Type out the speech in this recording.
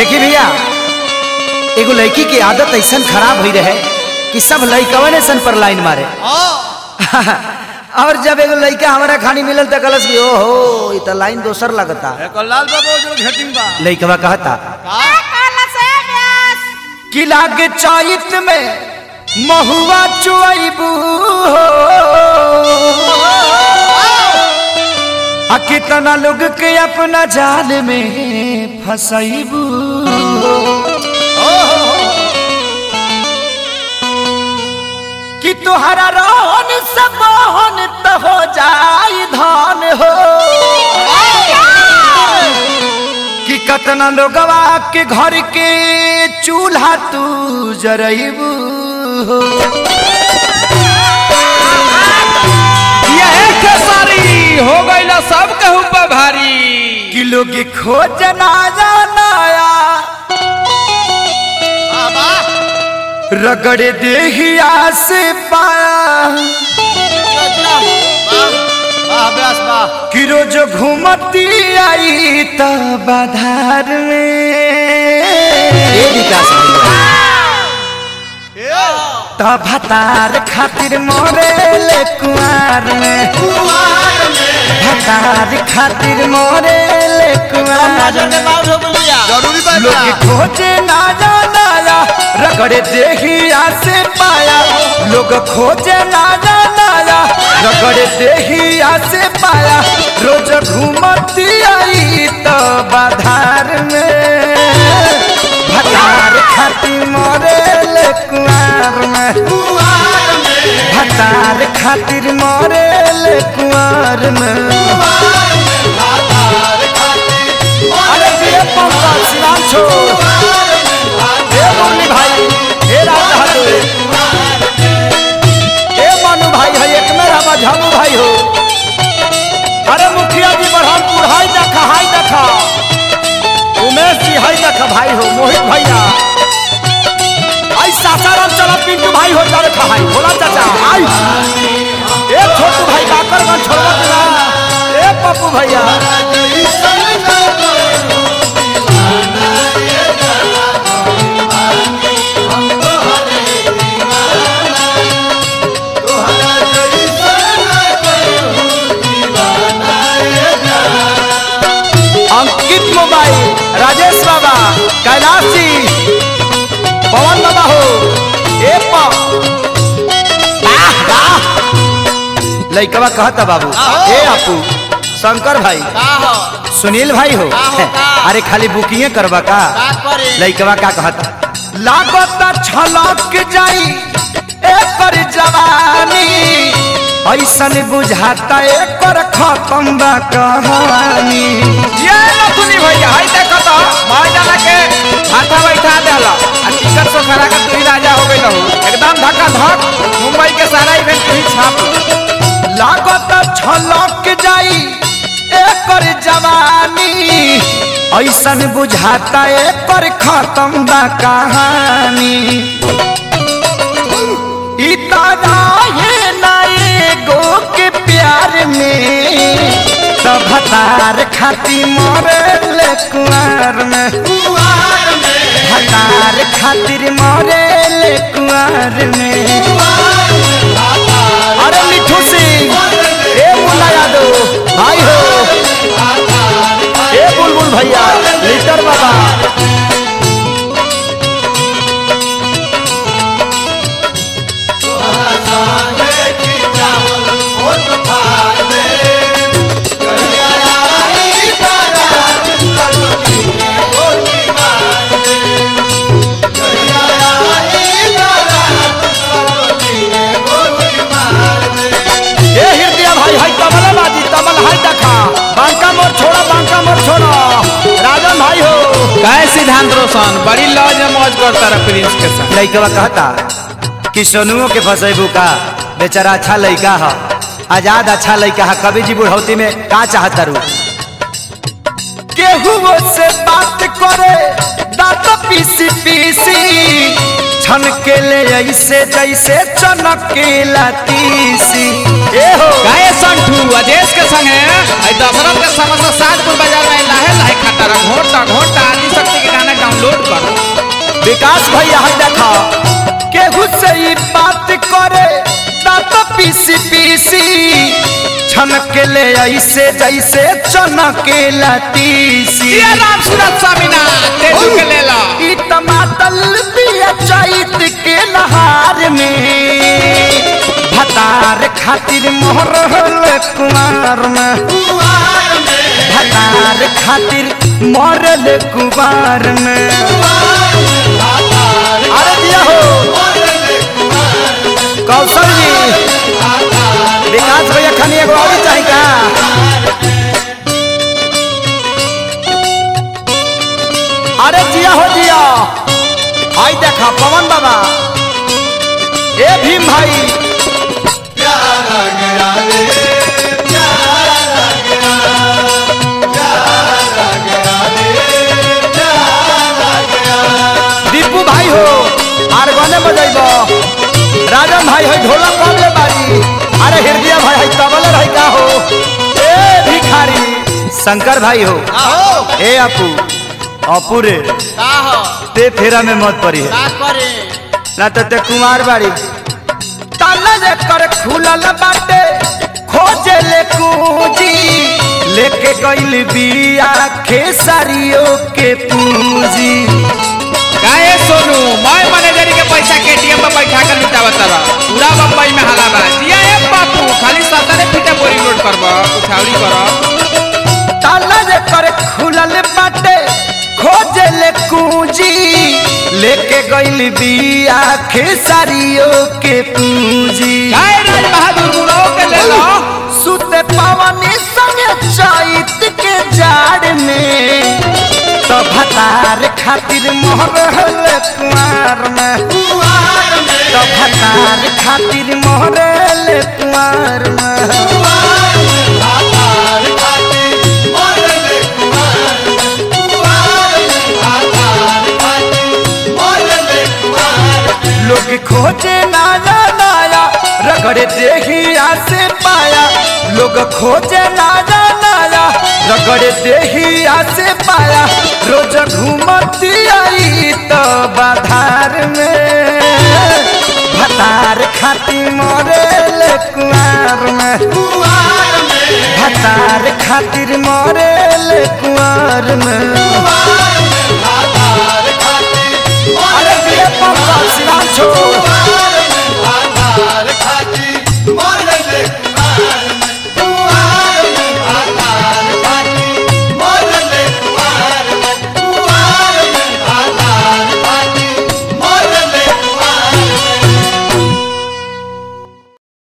देखी भैया एगो लड़की की आदत ऐसा खराब हुई रहे कि सब लड़कवन ऐसा पर लाइन मारे और जब एगो लड़का हमारा खानी मिलल त कलस कि ओहो ई त लाइन दोसर लगता लाल बाबू जो घेटिंग बा लड़कवा कहता कि लागे चैत में महुआ चुआइबू आ कितना लोग के अपना जाल में फसैबू कि तुहरा रोहन सब मोहन त हो जाई धान हो कि कतना लोगवा के घर के चूल्हा तू जरैबू हो यह खेसारी हो गईला सब कहू पर भारी कि लोग खोज ना जानाया रगड़े देहिया से पाया कि रोज घूमती आई त बाधार में त भतार खातिर मोरे कुआर में भतार खातिर मोरे कुआर में जरूरी बा लोग खोजे ना जानाया रगड़े देहिया से पाया लोग खोजे ना जानाया रगड़े देहिया से पाया रोज घूमती आई तो बाधार में भतार खाती मोरे ले कुआर में भतार खातिर मोरे ले कुआर में अरे ये पंकज सिनाम छोड़ ए मौली भाई ए राज बहादुर ए मनु भाई है एक मेरा मझामू भाई हो अरे मुखिया जी बरहमपुर हाई देखा हाई देखा उमेश जी हाई देखा भाई हो मोहित भैया आई सासाराम चला पिंटू भाई हो जा देखा भाई भोला चाचा आई ए छोटू भाई काकरगंज छोड़वा देना ए पप्पू भैया अंकित मोबाइल राजेश बाबा कैलाश जी पवन बाबा हो ए पा आह, आह। लइकवा कहता बाबू ए आपू शंकर भाई सुनील भाई हो अरे खाली बुकिंग करवा का लइकवा का कहता लागत छलक जाई एकर जवानी ऐसन बुझाता एकर खत्म बा कहानी ये नथुनी भैया हाय देखो तो मार जाना के हाथा बैठा देला आ टिकट सो खरा का तू ही राजा हो गइल हो एकदम धक्का धक मुंबई के सारा इवेंट तू ही छाप लागत छलक जाई एकर जवानी ऐसन बुझाता एकर खत्म बा कहानी ई ताराहे ना एगो के प्यार में तब भतार खाती मरे कुआर में भतार खातिर मरे कुआर में अरे मिठू सिंह ए मुन्ना यादव भाई हो ए बुलबुल भैया लीटर बाबा ए हृदय भाई हाय तबला बाजी तबल हाय देखा बांका मोर छोड़ा बांका मोर छोड़ा राजन भाई हो काय सिद्धांत रोशन बड़ी लॉज में मौज करता रहा प्रिंस के साथ लइकवा कहता कि सोनुओ के फसेबू का बेचारा अच्छा लइका है आजाद अच्छा लइका है कभी जी बुढ़ौती में का चाहता रू केहू से बात करे दांत पीसी पीसी छन के ले ऐसे जैसे चनकेला तीसी ए हो गाय संठू अजेश के संगे आई दशरथ के समस्त सातपुर बाजार में लाहे लाहे खाता रहा घोटा घोटा आदि शक्ति के गाना डाउनलोड लोड कर विकास भैया है देखा केहू से ही बात करे दांत पीसी पीसी छनके ले ऐसे जैसे चनके लतीसी ये राम सूरत स्वामीना तेजू के ले लो ई टमाटर बिया चैत के लहार में भतार खातिर मोहर कुमार में भतार खातिर मरल कुमार में अरे दिया हो कौशल जी विकास भैया खानी एगो और चाही का अरे जिया हो जिया आई देखा पवन बाबा ए भीम भाई दीपू भाई हो आर गने बजैब राजन भाई है ढोला कबले बारी अरे हृदय भाई है तबले रही का हो ए भिखारी शंकर भाई हो आहो ए अपू अपू रे का हो ते फेरा में मत पड़ी है का करे ना तो ते कुमार बाड़ी ताला जे कर खुलल बाटे खोजे ले पूंजी लेके गइल बिया खेसारियों के पूंजी काहे सोनू मैं मैनेजर के पैसा के एटीएम में बैठा कर लुटावत रहा पूरा बम्बई में हाला बा जिया ए बापू खाली सतरे फीटे बोरी लोड करब उठावरी करब ताला जे कर खुलल बाटे खोजे ले पूंजी लेके गइल बिया खेसारियों के पूंजी काहे राज बहादुर मुड़ो के ले लो सुते पवनी संगे चैत के जाड़ में तो भतार खातिर मोहरल कुमार में तो भतार खातिर मोहरल कुमार में लोग खोजे नाया नाया रगड़े देहिया से पाया लोग खोजे नाया नाया रगड़े देहिया से पाया रोज घूमती आई तो बाधार में भतार खाती मोरेल कुआर में भतार खातिर मोरेल कुआर में